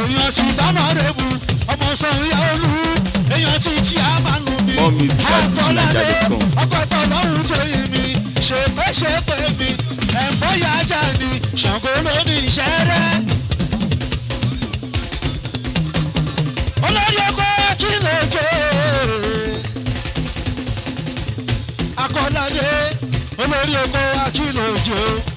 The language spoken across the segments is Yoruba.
èèyàn ti dáná rẹ̀bù ọmọ sọ̀rọ̀ ìyá olú èèyàn ti jí àmàlù mi More music at àkọládé fujininja.com. ọkọ̀tọ̀ lọ́hùn tó yí mi ṣe pé ṣe pé mi ẹ̀fọ́ yà ajá ni ṣàngó ló ní iṣẹ́ rẹ̀. olórí ọkọ̀ kí ló jẹ́ akọ́ládé olórí ọkọ̀ akílòjò.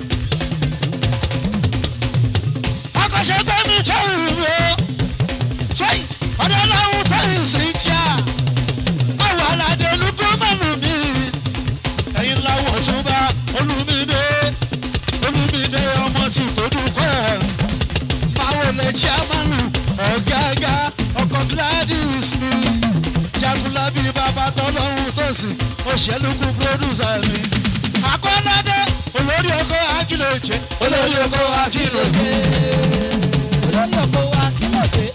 akọ́ṣẹ́ gbẹ́mí jẹ́ ìwé sẹ́yìn ọ̀dọ́ ọlọ́run tó ń sìn tíá àwọn aládé olùkọ́ mẹ́nu mi ẹ̀yin láwọ̀ tún bá olùmídé olùmídé ọmọ tí kò dúpẹ́ máwo lè jẹ́ àmàlù ọ̀gágá ọkọ̀ gladys mi jagunlabi bàbá tọ́lọ́hún tó sì òṣèlúkú pírọ́dúsà mi akọ́ládé olórí ọkọ̀ akílòjé olórí ọkọ̀ akílòjé olórí oko wa kí ló dé.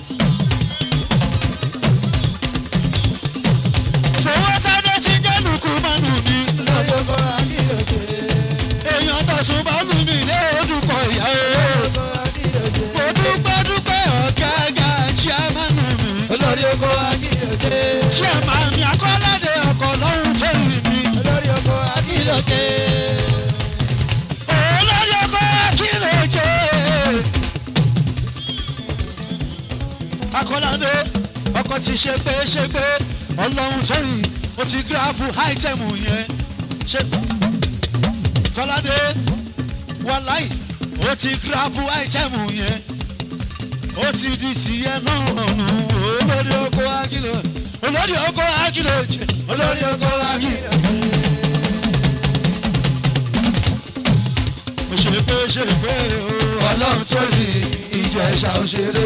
fowó sáré tí jẹ́ lùkú mọ́nù mi olórí oko wa kí ló dé. èèyàn tọ̀sùn bá lù mí lé odùkọ̀ ìyá o. oko wa kí ló dé. mo dúpẹ́ dúpẹ́ ọ̀gágá chairmanu mi olórí oko wa kí ló dé. chairman mi akọ́ládé ọkọ̀ lọ́hún tó yìí mi. olórí oko wa kí ló dé. olórí ọkọ̀ akínlẹ̀jẹ̀. akọ́ládé ọkọ̀ ti ṣe pé ṣe pé ọlọ́run tó yìí ó ti gíráàbù áìtẹ̀mù yẹn. ṣe kọ́ládé wàláì ó ti gíráàbù áìtẹ̀mù yẹn. ó ti di tìyẹ náà nù olórí ọkọ̀ akínlẹ̀ olórí ọkọ̀ akínlẹ̀jẹ̀ olórí ọkọ̀ akínlẹ̀. ó ṣe pé ṣe pé o ọlọ́run tó ní ìjẹ̀ṣà òṣèré.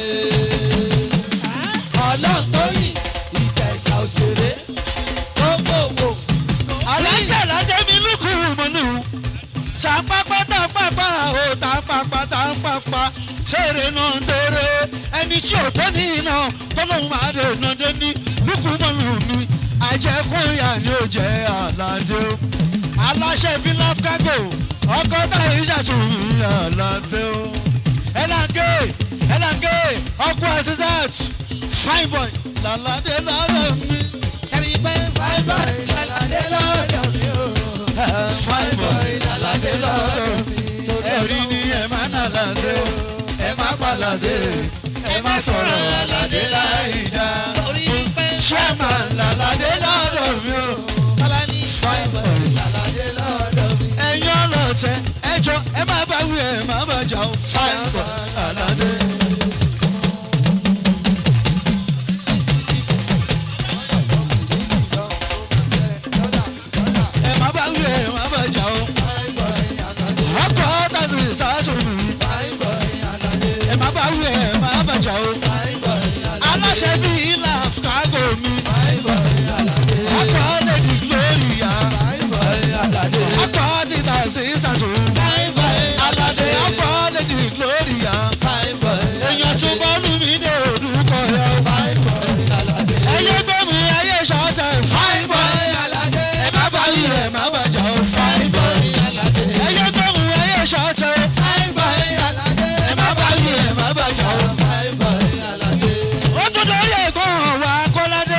ọlọ́run tó yìn ìjẹ̀ṣà òṣèré. gbogbogbò. aláṣẹ ládé mi lùkù mọ́nù. tàǹpàpà tàǹpàpà o tàǹpàpà tàǹpàpà ṣeré náà ń dèrè ẹni tí ò tó ní iná tọ́lọ́hún máa dé iná dé ní lùkù mọ́nù mi àjẹkùn ìyá ni ó jẹ́ àlàdé o. aláṣẹ bí láfíkágò ọkọ táyé ṣàtúnmí àlàdé o. ẹlàngé ẹlàngé ọkọ àṣìṣàt fine boy làlàdé lọ́rọ̀ mi. sẹ́ni pé fáìbà ìlàlàdé lọ́dọ̀ mi o. fine boy ìlàlàdé lọ́dọ̀ mi. ẹ̀rí ni ẹ má nàlàdé o ẹ má pàlàdé ẹ má sọ̀rọ̀ àlàdé láì dá. torí pé chairman làlàdé lọ́dọ̀ mi o. bọ́lá ní fine boy ìlàlàdé lọ́dọ̀ mi. ẹ̀yin ọlọ́tẹ̀ ẹjọ́ ẹ má bá wí ẹ má bá jà o. fine boy làlàdé. ẹ má bá wí ẹ má bá jà o. ọkọ̀ tàbí sàtúnmí ẹ má bá wí ẹ má bá jà o. aláṣẹ bíi ilà kágò mi. ọkọ̀ lady gloria. ọkọ̀ títà sí sàṣù. aládé ọkọ̀ lady gloria. èèyàn tún bọ́ọ̀lù mi dé orúkọ yọ. ẹyẹ gbẹ̀mí ayé ṣọ́ọ̀tẹ̀ fine boy. ẹ má bá wí ẹ má bá jà o. fine boy. ẹyẹ gbẹ̀mí ayé ṣọ́ọ̀tẹ̀. ẹ má bá wí ẹ má bá jà o. ó tún lórí ẹ̀gbọ́n wa akọ́ládé.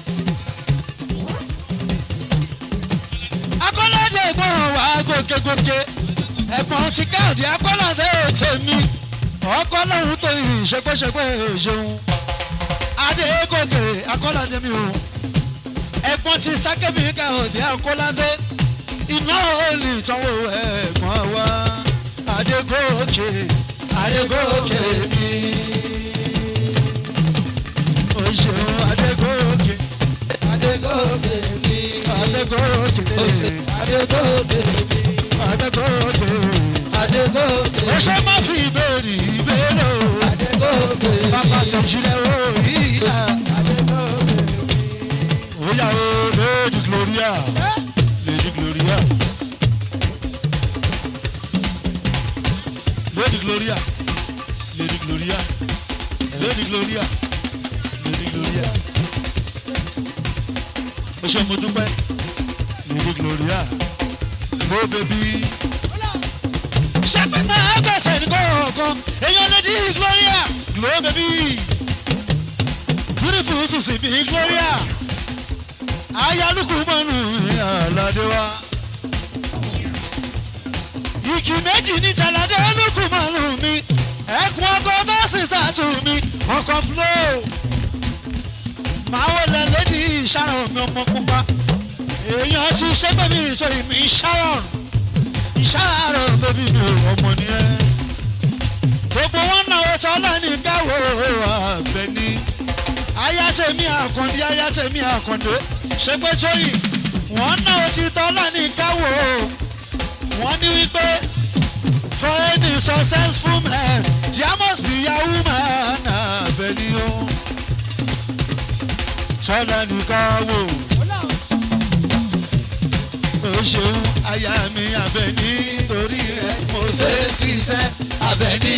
akọ́ládé ẹ̀gbọ́n wa gòkègòkè ẹ̀gbọ́n ti káàdì akọ́ládé tèmi ọkọ lọ́hún tó yìn ṣẹpẹ́ṣẹpẹ́ ṣeun adégòkè akọ́ládé mi o ẹ̀gbọ́n ti sákẹ́bí káàdì akọ́ládé iná olè tọ́wọ́ ẹ̀gbọ́n wa adégòkè adégòkè mi o ṣeun adégòkè Adégòkè mi. adégòkè Adégòkè mi. adégòkè Adégòkè. o ṣe má fi ìbéèrè ìbéèrè o Adégòkè mi. bàbá ṣèjìlẹ̀ o ìlà Adégòkè mi. ó yà o lady gloria lady gloria lady gloria lady gloria lady gloria lady gloria o ṣe mo dúpẹ́ lady gloria no baby ṣẹ́pẹ́ máa gbẹ̀sẹ̀ ní kọ̀ọ̀kan èèyàn lè di gloria glow baby beautiful susi bí gloria ayálùkù mọ́nù aládé wa igi méjì ní tàládé olùkù mọ́nù mi ẹkùn ọkọ bọ́ọ̀sì sàtù mi ọkọ̀ flow máa wọlé lédi ìṣàrọ̀ mi ọmọ pupa èèyàn ti ṣẹ́gbẹ́ mi ìtòyí mi ṣàrọ̀ ìṣàrọ̀ bẹ́bí mi ò ọmọ nìyẹn gbogbo wọn náwó tọ́lá ní káwọ́ àbẹ̀ni ayátẹ̀mí àkàndé ayátẹ̀mí àkàndé ṣe pé tóyìn wọ́n náwó ti tọ́lá ní káwọ́ wọ́n ní wípé for any successful man there must be a woman àbẹ̀ni o tọ́lá ní káwọ́ ó ṣeun aya mi àbẹ̀ní torí rẹ̀ mo ṣe é ṣiṣẹ́ àbẹ̀ní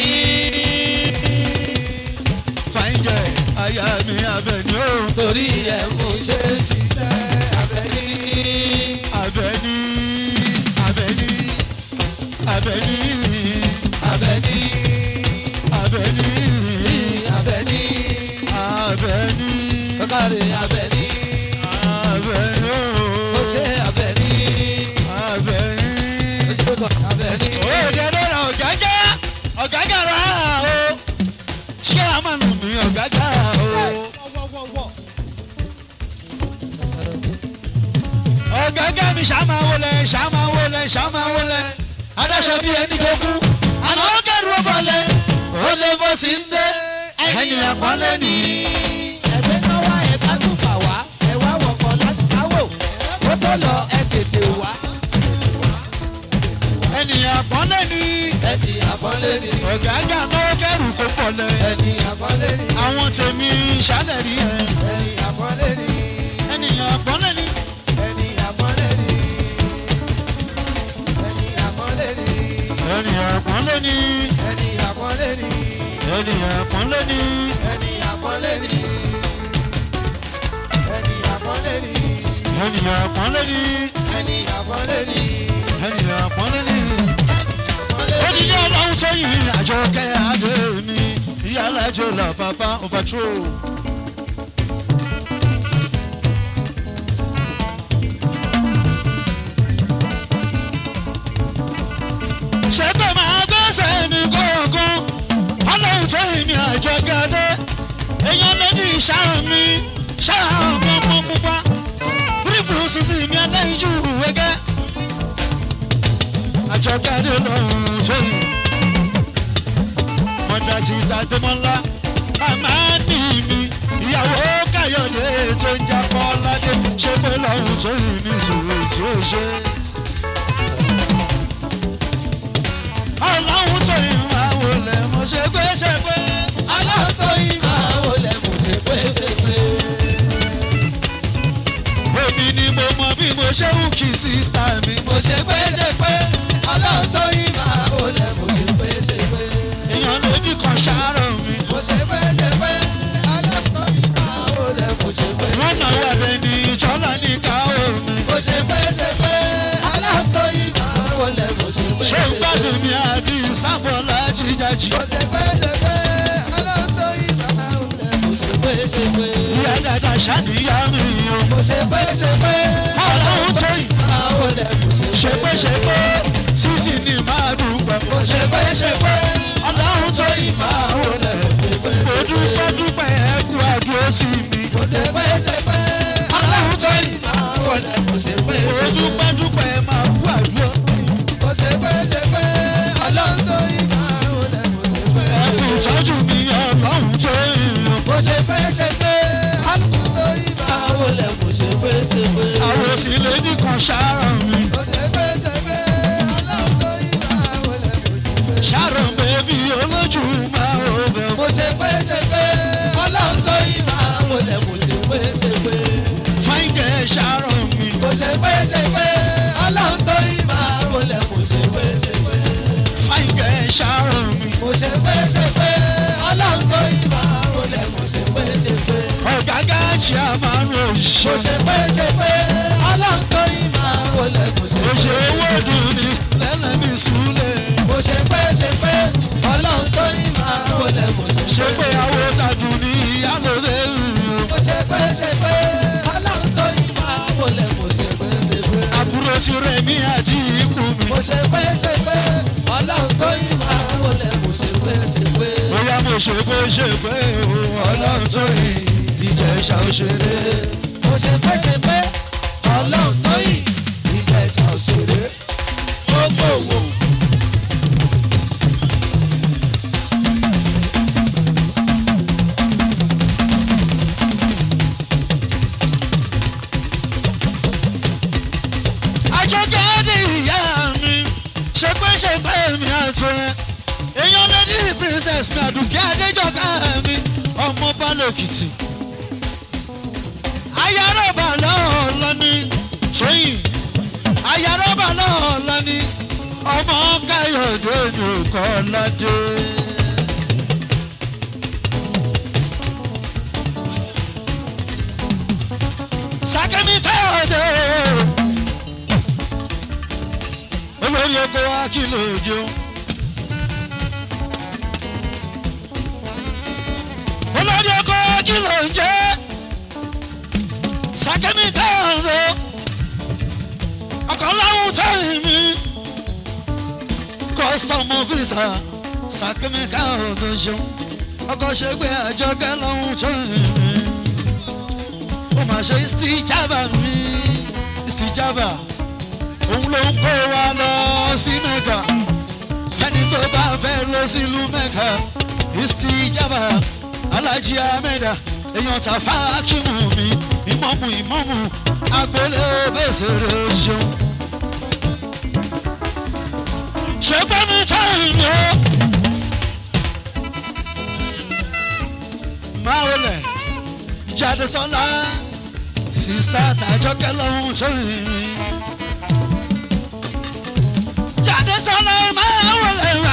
fàyínjẹ aya mi àbẹ̀ní o torí ẹ̀ mo ṣe ń ṣiṣẹ́ abẹ́ní. àbẹ̀ní àbẹ̀ní àbẹ̀ní abẹ́ní. àbẹ̀ní abẹ́ní. àbẹ̀ní kọ́kàrẹ́ abẹ́ní. àbẹ̀ní ó ṣe abẹ́ní. àbẹ̀ní. ó ṣe kọ́ abẹ́ní. òde lọ́la ọ̀gágá ọ̀gágá rà o ṣé a máa nù mí ọ̀gágá o. ọ̀gágá mi ṣàmà wọlé ṣàmà wọlé ṣàmà wọlé adáṣọ bíi ẹni tó kú àná ó kẹrù ó bọ̀lẹ̀ ó lè bó sí ń dé ẹni àpọ́nlé ni. ẹgbẹ́ kan wá ẹ̀ka tún fà wá ẹ wá wọ̀kọ̀ láti káwò ó tó lọ ẹ tètè wá ẹni àpọ́nlé ni ẹni àpọ́nlé ni ọ̀gágá náà kẹrù kó pọ̀lẹ̀ ẹni àpọ́nlé ni àwọn tèmi ṣálẹ̀ rí ẹ ẹni àpọ́nlé ni ẹni àpọ́nlé ni ẹni àpọ́nlé ni ẹni àpọ́nlé ni ẹni àpọ́nlé ni ẹni àpọ́nlé ni ẹni àpọ́nlé ni. ẹni àpọ́nlé ni ẹni àpọ́nlé ni ènìyàn àpọ́nlé ni ẹni àpọ́nlé ni ènìyàn àpọ́nlé ni. àpọ́nlé ó ní ní ọlọ́run tó yin àjọkẹ́ adé mi ìyá alájọ là bàbá ọ̀bàtrò. ṣé pé màá gbẹ́sẹ̀ ní kọ̀ọ̀kan ọlọ́run tó yin mi àjọkẹ́ adé èèyàn ló ní ìṣàrùn mi ṣàrùn mi ọmọ pupa bírífù sísì mi aláìjú wẹ́gẹ́ àjọkadì lọ́rùn sóyè mọ̀dà síta dẹ́mọ́lá màmá ní mi ìyàwó káyọ̀dé tó ń jà fọ́ládé ṣé pé lọ́rùn sóyè mi sòrò tí ó ṣe. ọlọ́run tó yìn máa wọlé mo ṣe pé ṣe pé aláàtọ̀ yìí máa wọlé mo ṣe pé ṣe pé. èmi ni mo mọ bí mo ṣe ń kí sísá mi. mo ṣe pé ṣe pé aláàtọ̀ yìí máa wọlé mo ṣe pé ṣe pé. èèyàn lóbi kan ṣàárọ̀ mi. mo ṣe pé ṣe pé aláàtọ̀ yìí máa wọlé mo ṣe pé. wọ́n náà wà bẹ́ẹ̀ ni ìjọ́lá ní káwọ́ mi. mo ṣe pé ṣe pé aláàtọ̀ yìí máa wọlé mo ṣe pé ṣé ṣe ń pé. gbádùn mi àbí sábọ̀lá jíjájì. mo ṣe pé ṣe pé aláàtọ̀ yìí máa wọlé mo ṣe pé ṣe pé. ìyá dada ṣàníyá mi o. mo ṣe pé ṣe pé ọlọ́run tó yìí máa wọlé mo ṣe ṣe pé pé ṣe pé sísì ni máa dúpẹ́. mo ṣe pé ṣe pé ọlọ́run tó yìí máa wọlé. mo dúpẹ́ dúpẹ́ ẹ̀kú àdúró sí mi. mo ṣe pé ṣe pé ọlọ́run tó yìí máa wọlé mo ṣe pé mo ṣe pé. dúpẹ́ dúpẹ́ máa kú àdúró. mo ṣe pé ṣe pé ọlọ́run tó yí máa ń wọlé mo ṣe pé. ẹ̀kú ìtọ́jú mi ọlọ́run tó yìí. mo ṣe pé ṣe pé ọlọ́run tó yí máa ń wọlé mo ṣe pé ṣe pé. àwọn òsì lè nìkan ṣàárọ̀ mi. mo ṣe pé ṣe pé ọlọ́run tó yí máa ń wọlé mo ṣe pé. ṣàárọ̀ bẹ́bí olójú máa wọ bẹ́ẹ̀. mo ṣe pé ṣe pé ọlọ́run tó yí máa ń wọlé mo ṣe pé ṣe pé. fáńgẹ̀ ṣàárọ̀ mi. mo ṣe pé ṣe pé ọlọ́run tó yí máa ń wọlé mo ṣe pé ṣe pé. fáńgẹ̀ ṣàárọ̀ mi. mo ṣe pé ṣe pé ọlọ́run tó yí máa ń wọlé mo ṣe pé ṣe pé. ọ̀gágá tí a máa ń mo ròṣì. ṣe pé ṣe pé ọlọ́run tó yí máa ń wọlé mo ṣe ó pé. ṣe owó dùn ní lẹ́lẹ̀ mi súlẹ̀. mo ṣe ṣe pé ọlọ́run tó yín máa wọlé mo ṣe ṣe pé àwọn ṣàdùn ní ìyálòdè mo ṣe pé ṣe pé ọlọ́run tó yín máa wọlé mo ṣe pé ṣe pé. àbúrò ti rẹ̀ mí àjí ikú mi. mo ṣe pé ṣe pé ọlọ́run tó yín máa wọlé mo ṣe pé ṣe pé. bóyá mo ṣe pé ṣe pé o ọlọ́run tó yìn ìjẹ̀ṣà òṣèré. mo ṣe pé ṣe pé ọlọ́run tó yìn ìjẹ̀ṣà òṣèré gbogbo wò. àjọkẹ́dì ìyá mi ṣe pé ṣe pé mi àtún ẹ èèyàn lady princess mi àdùnkẹ́ adéjọká mi ọmọ balẹ̀kìtì ayárọ̀bà náà lọ́ní tóyìn ayárọ̀bà náà lọ́ní ọmọ káyọ̀dé nìkan ládé. sákẹ́mi káyọ̀dé olórí oko wa kí ló jẹun. olórí oko wa kí ló ń jẹ. sàkẹ́mi táwọn ro ọkọ̀ láwùn tẹ́yìn mi. kọ́sọ̀mù fìsà sàkẹ́mi káwọn tó ṣeun. ọkọ̀ ṣe gbé àjọkẹ́ láwùn tẹ́yìn mi. ó mà ṣe ìsìjábà mi ìsìjábà òun ló ń kó wa lọ sí mẹ́kà fẹ́ni tó bá fẹ́ lọ sílùú mẹ́kà ìsítì ìjábà alájí amẹ́dà èèyàn ta fákìmù mi ìmọ̀mù ìmọ̀mù agboolé bẹ́sẹ̀rẹ̀ ṣeun. ṣé gbẹ́mi táyìn o. máa wọlé jáde sọ́la sísá tàjọ́kẹ́ lọ́hùn tó rìn rìn jáde sọ́nà máa wọlé wá.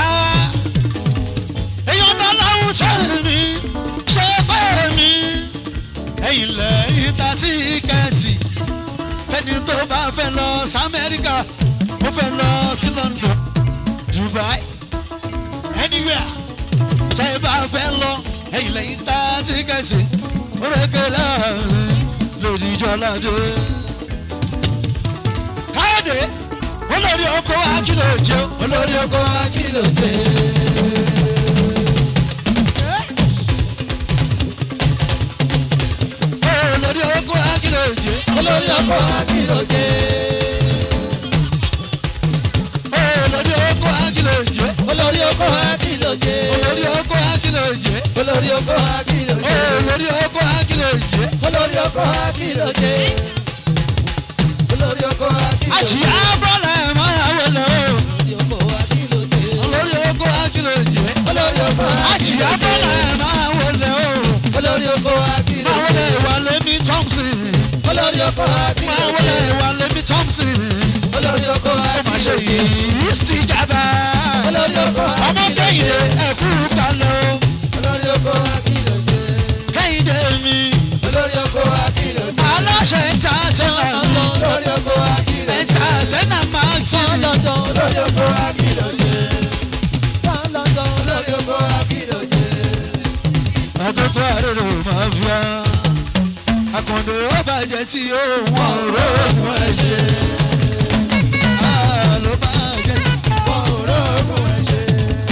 èèyàn tó láwùjọ mi ṣe fẹ́ mi. ẹ̀yìn lẹ́yìn ta sí kẹ́ẹ̀tì. fẹ́ni tó bá fẹ́ lọ sí amẹ́ríkà ó fẹ́ lọ sí london dubai anywhere ṣe bá fẹ́ lọ ẹ̀yìn lẹ́yìn ta sí kẹ́ẹ̀tì. ó rẹ̀ kẹ́lẹ́ lòdì jọládé. káyọ̀dé olórí oko akílò jẹ olórí oko akílò jẹ. olórí oko akílò jẹ olórí oko akílò jẹ. olórí oko akílò jẹ olórí oko akílò jẹ. olórí oko akílò jẹ olórí oko akílò jẹ. olórí oko akílò jẹ olórí oko akílò jẹ. olórí oko akílò jẹ. àjíyá bọ́lá ẹ̀ máa yà wọlé o olórí oko akílò jẹ. olórí oko akílò jẹ olórí oko àjíyá akílò bọ́lá jẹ. ẹ̀ máa wọlé o olórí oko akílò máa wọlé jẹ. ìwà lẹ́mí thompson olórí oko akílò máa wọlé jẹ. ìwà lẹ́mí thompson olórí oko ó máa ṣe akílò jẹ. yìí sí jábá olórí oko ọmọ akílò kẹ́hìndé jẹ. ẹ̀kú kalẹ̀ o olórí oko akílò jẹ. kẹ́hìndé mi olórí oko akílò jẹ. aláṣẹ ìta tẹ́lẹ̀ mi. olórí oko akílò jẹ. ẹ̀ta sẹ́nà máa ti rí. olórí oko akílò jẹ. olórí oko akílò jẹ. àtọ́tọ́ àrèrò máa fi á. àkàndé ó bàjẹ́ tí ó wọ́n rògùn ẹ̀ ṣe. Ah, ló bàjẹ́ tí wọn ò rògùn ẹ̀ ṣe.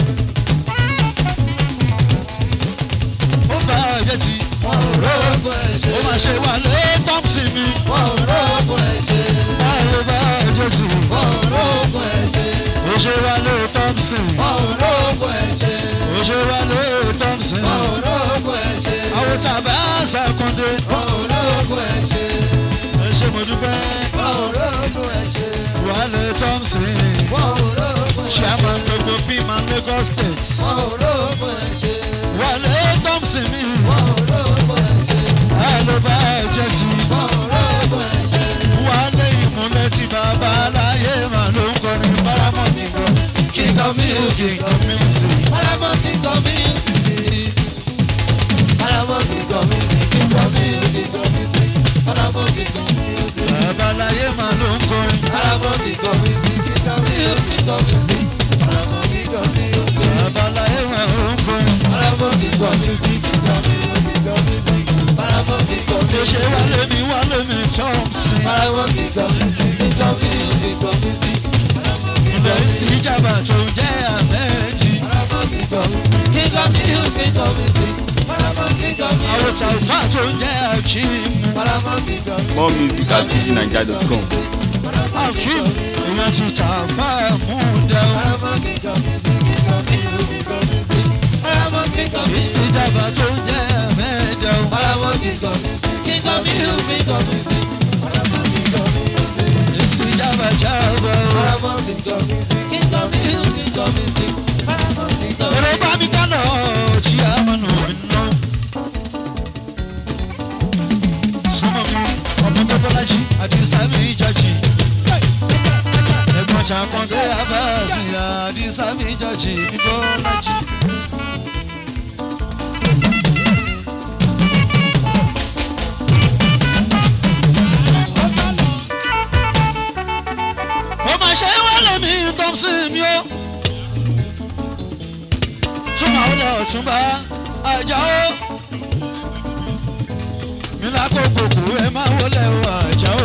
ó bàjẹ́ tí wọn ò rògùn ẹ̀ ṣe. ó máa ṣe wà lé tọ́pùsì mi. wọn ò rògùn ẹ̀ ṣe. Ah, ló bàjẹ́ tí wọn ò rògùn ẹ̀ ṣe. ó ṣe wà lé tọ́pùsì. wọn ò rògùn ẹ̀ ṣe. ó ṣe wà lé tọ́pùsì. wọn ò rògùn ẹ̀ ṣe. àwọn tàbá ṣàkóńdé. wọn ò rògùn ẹ̀ ṣe. ẹ ṣe mo dúpẹ́. wọn ò rògùn ẹ̀ ṣe. wà lé tọ́pùsì. wọn ò rògùn ẹ̀ ṣe. chairman gbogbo bímọ Lagos state. wọn ò rògùn ẹ̀ ṣe. wà lé tọ́pùsì mi. wọn ò rògùn ẹ̀ ṣe. ló bá jẹ́ sí. wọn ò rògùn ẹ̀ ṣe. wà lé ìmúlẹ̀ tí bàbá aláyé mà ló ń kọrin paramount ìgbọ́. king of music king of music. Paramount community. Paramount community. Community community. Paramount community. bàbá aláyé mà ló ń kọrin. Paramount community. Community community. Paramount community. kingdom music kingdom music kingdom music paramount kingdom Mo music ṣe wálé mi wálé mi Thompson. paramount kingdom music kingdom music kingdom music Ilẹ̀ sí ìjàmbá tó ń jẹ́ àmẹ́jì. paramount kingdom music kingdom music kingdom music paramount kingdom music Àwọn tàlfà tó ń jẹ́ Akeem. paramount kingdom music. More music at fujininja.com. Akeem ìyẹn ti tàlfà mú dẹ́ o. Paramount kingdom music kingdom music kingdom music paramount kingdom music. Ìsì ìjàmbá tó ń jẹ́ àmẹ́jẹ̀ o. Paramount kingdom music kingdom music kingdom music paramount kingdom music. Ìsì ìjàmbá jábọ̀ o. Paramount kingdom music kingdom music kingdom music paramount kingdom Èrò music. bá mi kánà ọ̀chí àmọ́nù iná. Súnmọ́ mi, ọmọ tó bọ́lájí àti sámi ìjọ́jì. Ẹ̀gbọ́n ṣàkóńdé Abbas mi àti sámi ìjọ́jì ní bọ́lájí. Mo máa ṣe wálé mi Thompson mi o túmọ̀ ó lọ ọ̀túnba àjà ó. mi lákòókò kù ẹ máa wọlé o àjà ó.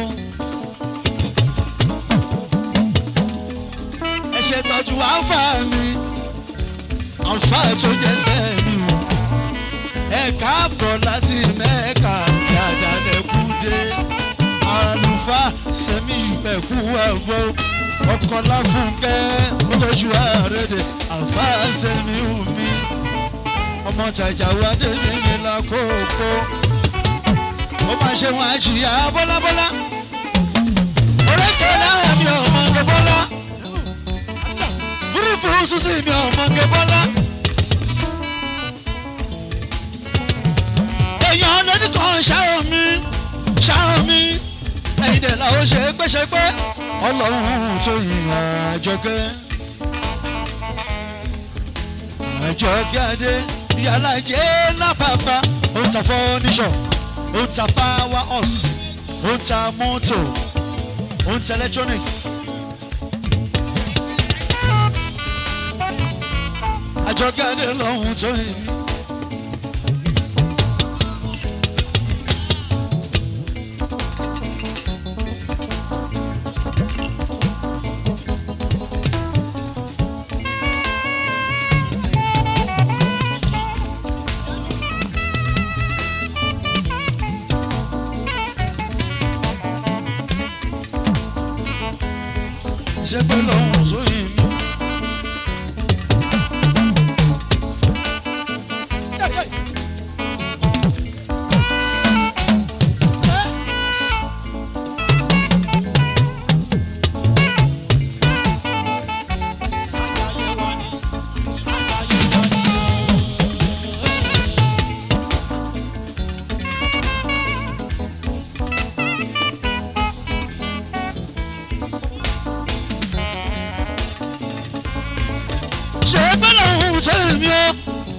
ẹ ṣe tọ́jú àǹfà mi àǹfà tó jẹ́sẹ̀ mi o. ẹ káàbọ̀ láti mẹ́ka dáadáa lẹ́kú dé. àlùfáà sẹ́mi ìpẹ̀kú ẹ̀gbọ́n ọkọ̀ láfúnkẹ́ lójú àrèdè àǹfààní sẹ́mi omi ọmọ tàjà wá débi mi lákòókò ó máa ṣe wọn àjìyà bọ́lábọ́lá orékè lára mi ọmọ nge bọ́lá gúrúùpù sísè mi ọmọ nge bọ́lá èèyàn lóní kan ṣàrò mi ṣàrò mi ẹ̀yin dẹ̀ làwọn ṣe é pẹ́ṣẹ́pẹ́ ọlọ́run tó yin àjọkẹ́ àjọkẹ́ adé yàrá jẹ́ lápapá ó ń ta fọ́níṣọ̀ ó ń ta power horse ó ń ta mọ́tò ó ń ta electronics. àjọkẹ́ adé lọ́hùn tó yin mi. ṣe pé lọ́hùn tó yin mi. ṣe pé lọ́hùn tó yin mi o.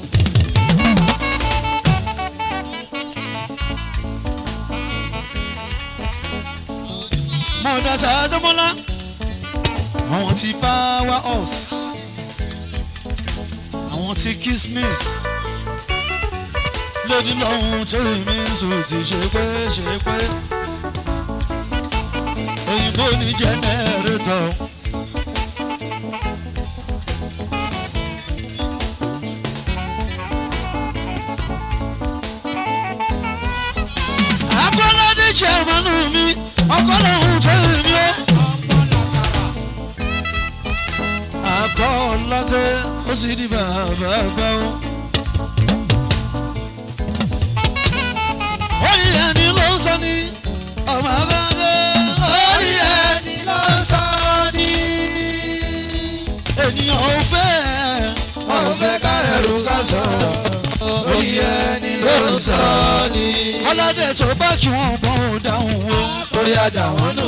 mọ̀dà sàdọ́mọ́lá àwọn ti power horse àwọn ti kismis lójú lọ́hùn tó yin mi sùn ti ṣe pé ṣe pé òyìnbó ní jẹnẹrétọ̀. akọ́ládé chairman mi ọkọ́lọ́hún tó mi ó. akọ́ládé ó sì di bàbá gbà ó. orí ẹni ló ń sọ ní ọmọ abáde. orí ẹni ló ń sọ ní. ènìyàn ò fẹ́ wọn ò fẹ́ kárẹ̀rù ká sọ̀rọ̀ orí ẹni ló ń sọ ní. ọlọ́dẹ tó bá kí wọ́n mọ̀ ọ́ dáhùn o. orí àdá wọn nù.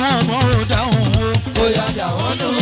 wọ́n mọ̀ ọ́ dáhùn o. bóyá dà wọ́n nù.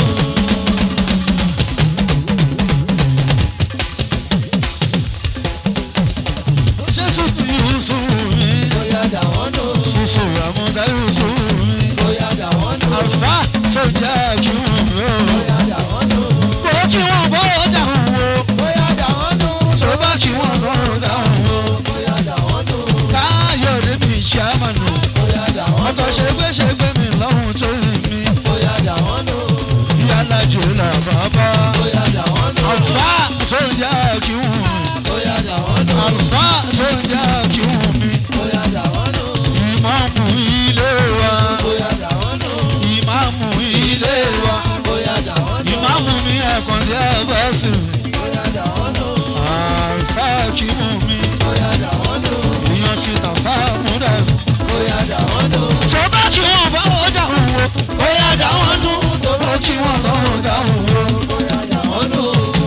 ṣé sùsù yusuf mi bóyá dà wọ́n nù. sùsù àmúdá yusuf mi. bóyá dà wọ́n nù. àlùfáà tó jẹ́ kí wọ́n mi o. bóyá dà wọ́n nù. bó kí wọ́n bó dáhùn o. bóyá dà wọ́n nù. tó bá kí wọ́n bó dáhùn o. bóyá dà wọ́n nù. káyọ̀dé mi ṣàmànù. bóyá dà wọ́n nù. ọkọ̀ ṣègbéṣègbè mi lọ́hùn tó rìn mí. bóyá dà wọ́n nù. yálà jù là bàbá. bóyá dà wọ́n nù. àlùfáà tó jẹ́ kí wọ́n mi. bóyá dà wọ́n nù. àlùfáà tó jẹ́ kí wọ́n mi. bóyá dà wọ́n nù. ìmáàmù ilé wa. bóyá dà wọ́n nù. ìmáàmù ilé wa. bóyá dà wọ́n nù. ìmáàmù mi ẹ̀kan jẹ́ bọ́sì mi. bóyá dà wọ́n nù. àlùfáà kí wọ́n mi. bóyá dà wọ́n nù. èèyàn ti tàfà múdà. bóyá dà wọ́n nù. tó bá kí wọ́n bá wọ́n dáhùn wo. ó yá dá wọn dún. tó bá kí wọ́n bá wọ́n dáhùn wo. bóyá dà wọ́n nù.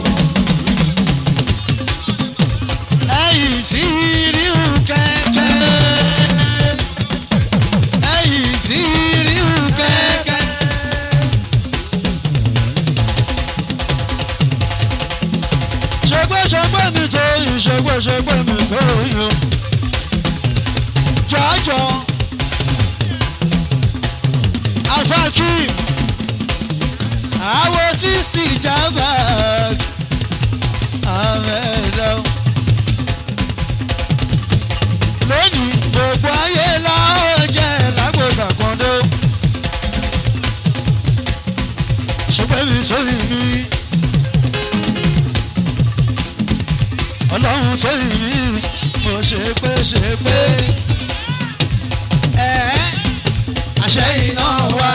ẹ̀yìn tí ríru kẹ́kẹ́. ẹ̀yìn tí ríru kẹ́kẹ́. ṣègbéṣègbè mi tó yìn ṣègbéṣègbè mi tó yìn o. jọjọ afakim àwọn tí sì jábà àmẹ́dá. lónìí gbogbo ayé la ó jẹ́ lágbódà kan dó. ṣùgbọ́n mi sórí mi. ọlọ́run tó yìn mí mo ṣe pé ṣe pé ẹ̀ àṣẹ iná wá.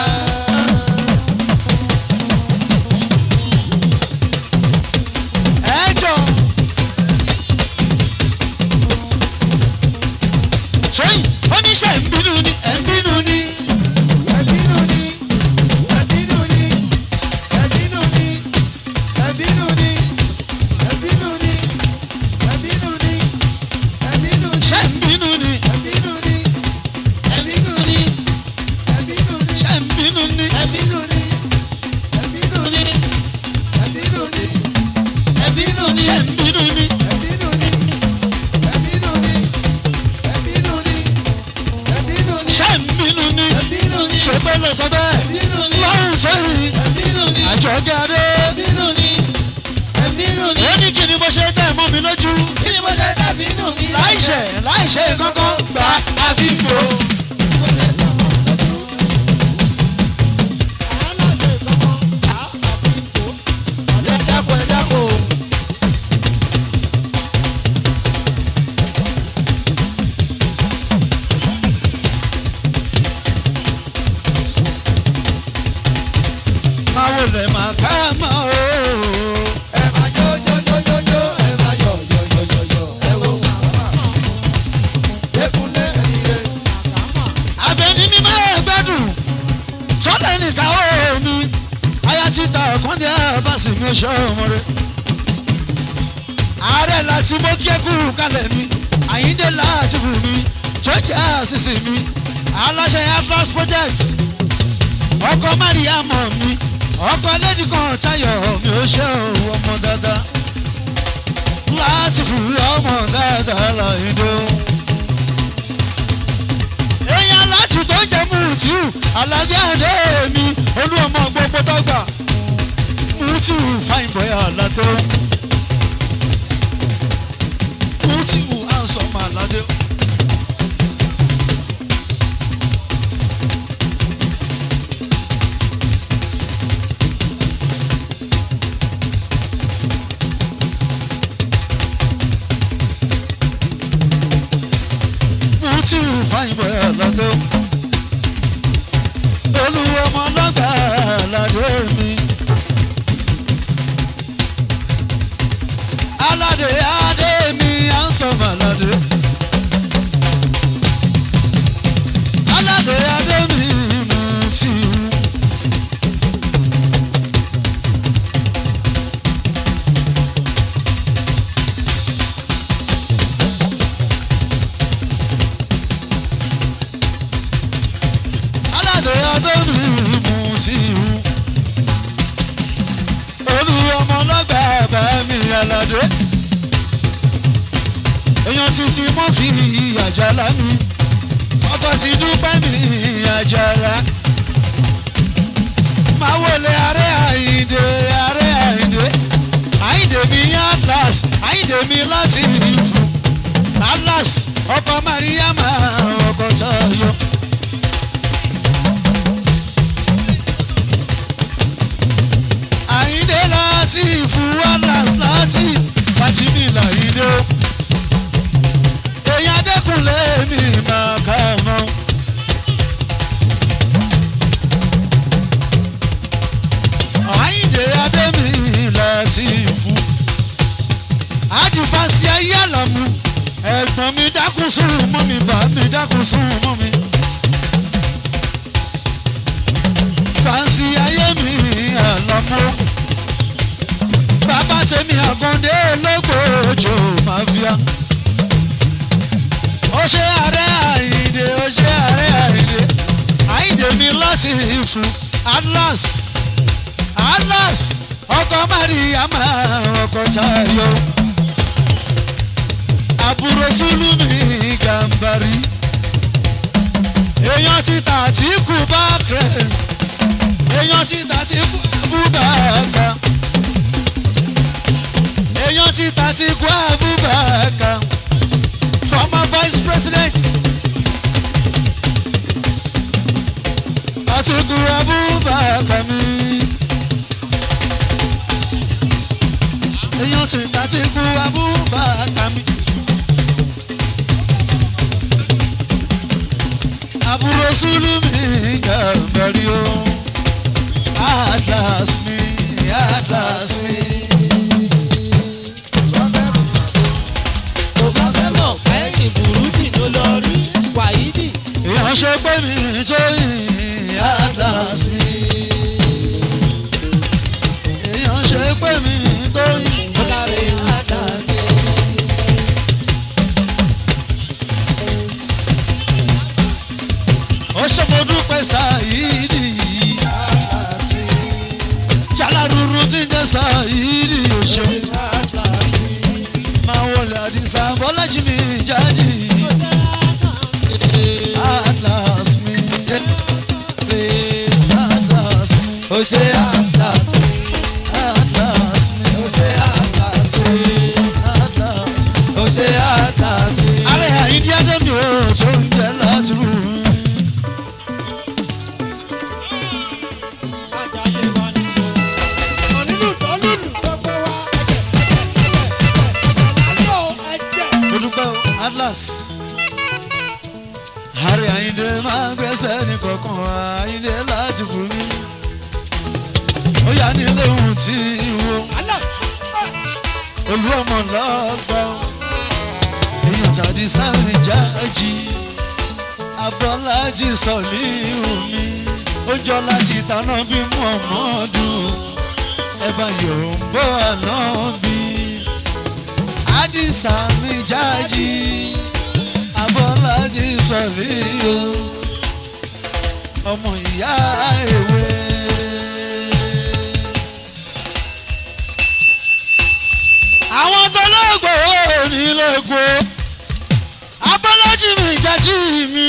ẹ jọ sẹ́yìn oníṣẹ́ ń bínú ni ẹ̀ ń bínú ni ẹ̀bínú ni ẹ̀bínú ni ẹ̀bínú ni ẹ̀bínú ni ẹ̀bínú ni ẹ̀bínú ni ẹ̀bínú ni ṣẹ́ ń bínú ni ẹ̀bínú ni ẹ̀bínú ni ẹ̀bínú ni ṣẹ́ ń bínú ni ẹ̀bínú ni ẹ̀bínú ni ẹ̀bínú ni ẹ̀bínú ni ṣẹ́ ń bínú ni ẹ̀bínú ni ẹ̀bínú ni ẹ̀bínú ni ẹ̀bínú ni ṣẹ́ ń bínú ni ẹ̀bínú ni ṣe pé lọ sọ bẹ́ẹ̀ ẹ̀bínú ni lọ́rùn sẹ́yìn ẹ̀bínú ni àjọgẹ́ adé ẹ̀bínú ni ẹ̀bínú ni ó ní kí ni mo ṣe tẹ̀ mọ́ mi lójú kí ni mo ṣe tàbí nù mí. láìṣẹ̀ láìṣẹ̀ kankan gbà àfihàn. ẹ dákun ẹ dákun. máa wò lẹ̀ máa ká máa o. ẹ máa jó jó jó jó jó ẹ máa yọ̀ yọ̀ yọ̀ yọ̀ yọ̀ ẹ wo màmá. Dékúnlé ẹ̀yẹ. abẹni ní máa gbádùn sọlẹ nìkan ó mi aya ti ta ọkàn jẹ báàsì mi ṣe ọmọ rẹ ààrẹ láti mọ kíẹkù kalẹ̀ mi àyíndé láti fún mi jọjá àṣìṣe mi aláṣẹ atlas project ọkọ mariam mi ọkọ lady kan tayo mi ò ṣe òun ọmọ dáadáa láti fún ọmọ dáadáa láyé èèyàn láti tó jẹ mùtíù alábí àdé mi olú ọmọ gbogbo dọ́gba mùtíù fine boy aládé mùtíù handsome aládé. mùtíù fine boy aládé olú ọmọ dọ́gba aládé mi. aládé adé mi handsome aládé. aládé adé mi mùtíù. aládé adé mi àyìndé èèyàn ti ti mọ́ fi àjàlá mi ọkọ̀ sí dúpẹ́ mi àjàlá máa wọlé ààrẹ àyìndé ààrẹ àyìndé àyìndé mi atlas àyìndé mi láti ìfù atlas ọkọ̀ mariama ọkọ̀ tayọ. àyìndé láti ìfù atlas láti fàtìmí làyìndé o èèyàn dẹ́kunlé mi máa kà mọ́. àyìndé adémi láti ìfù àti fàṣẹ ayé àlàmú ẹ̀gbọ́n mi dákun sùn mọ́ mi bá mi dákun sùn mọ́ mi. fàṣẹ ayé mi àlàmú bàbá tèmi àkàndé lọ́gbọ̀ọ́jọ́ máfíà ó ṣe ààrẹ àyìndé ó ṣe ààrẹ àyìndé àyìndé mi láti ìfún atlas atlas ọkọ mariama ọkọ tayo àbúrò sùlùmí gàmbàrí èèyàn ti tà tí kú bá kẹ èèyàn ti tà tí kú bá kà èèyàn ti tà tí kú àbúbàkà former vice president Atiku Abubakar mi. èèyàn ti Atiku Abubakar mi. àbúrò Sùlùmí Gàmbàrí o. Atlas mi, Atlas mi. tó bá fẹ́ mọ̀ pẹ́yìn burúkú ló lọ rí wàhídì. èèyàn ṣe pé mi tó yìn Atlas mi. èèyàn ṣe pé mi tó yìn. ó dáre àdáṣe. ó ṣe mo dúpẹ́ sáyidi jaláruru tí ń jẹ́ sáyidi òṣè máa wọlé àdìsá bọ́lájì mi jáde atlas mi atlas mi ó ṣe àdáṣe. atlas mi ó ṣe àdáṣe. atlas mi. ó ṣe àdáṣe. ààrẹ àyíndí adémi ò tó ń jẹ láti rú mi. mo dúpẹ́ o atlas. ààrẹ àyíndé máa ń gbẹ́sẹ̀ ní kọ̀ọ̀kan àyíndé láti fún mi. ó yà ní lóhùn tí wo olú ọmọ lọ́gbà èèyàn tàbí sáré jáàjì abọ́lájì sọ̀lí omi ó jọ láti tanná bí mọ̀mọ́dún ẹ bá yòó ń bọ́ àná bí àdìsá mi jáàjì abọ́lájì sọ̀lí o ọmọ ìyá èwe. àwọn tó lọ́gbọ̀ nílé epo abọ́lájì mi jájí mi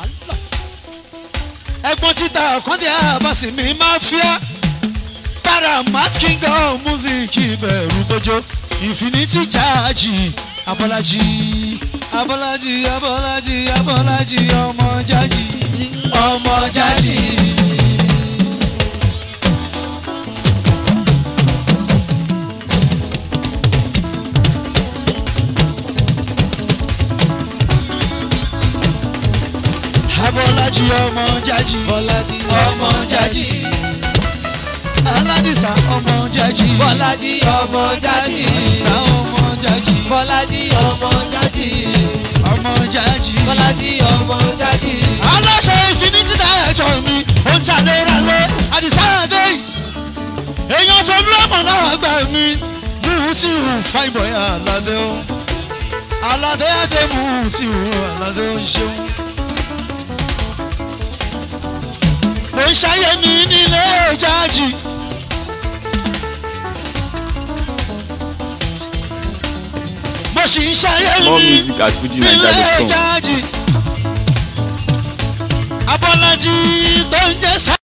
ẹ̀gbọ́n títa ọ̀kàndé àbàsì mi máa fíà paramount kingdom music ìbẹ̀rù bójó infinity jáàjì abọ́lájì abọ́lájì abọ́lájì abọ́lájì ọmọ jájí ọmọ jájí. abọ́lájì ọmọ jájí bọ́lájí ọmọ jájí aládìsá ọmọ jájí bọ́lájí ọmọ jáde. àdìsá ọmọ jájí bọ́lájí ọmọ jáde. ọmọ jájí bọ́lájí ọmọ jáde. aláṣẹ infinity director mi ó ń tàlé rálé àdìsá àdé èèyàn tó lọ́mọ náà gbà mí níhun tí ìhùn fáìbọ̀ yà aládé o aládé àdéhùn tí ìhùn aládé ó ṣeun. ó ń ṣayé mi nílé jájì mo sì ń ṣayé More mi music at nílé fujinaija.com. jáàjì abọ́lájí tó ń jẹ́ sá.